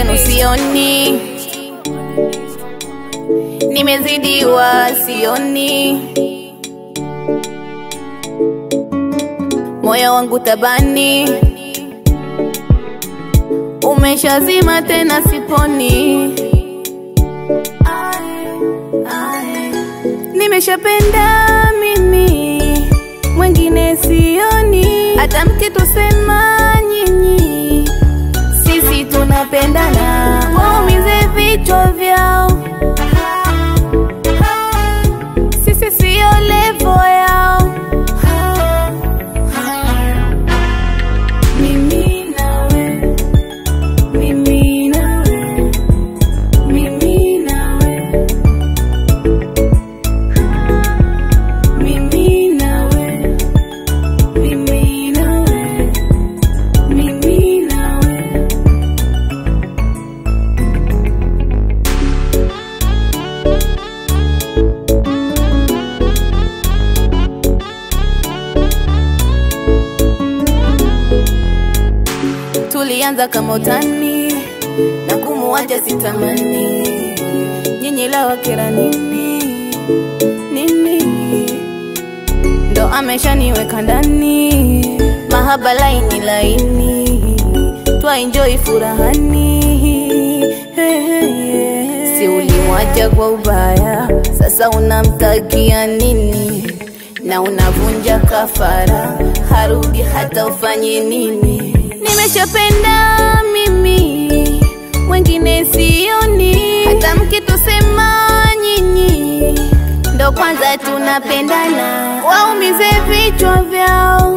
mwenzenu sioni, nimezidiwa sioni, moyo wangu tabani, umeshazima tena siponi. Nimeshapenda mimi, mwingine sioni, hata mkitusema nyinyi, sisi tunapendana, waumize vichwa vyao, sisi siyo levo yao. Mimi nawe, mimi nawe, mimi nawe mimi nawe, mimi nawe, mimi nawe. Tulianza kama utani na kumuacha sitamani, nyinyi la wakera nini nini? ndo ameshaniweka ndani, mahaba laini laini, twaenjoy furahani. Hey, hey, hey. Si ulimwacha kwa ubaya, sasa unamtakia nini? Na unavunja kafara, harudi hata ufanye nini? Nimeshapenda mimi, mwingine sioni, hata mkitusema nyinyi ndo kwanza tunapendana, waumize vichwa vyao,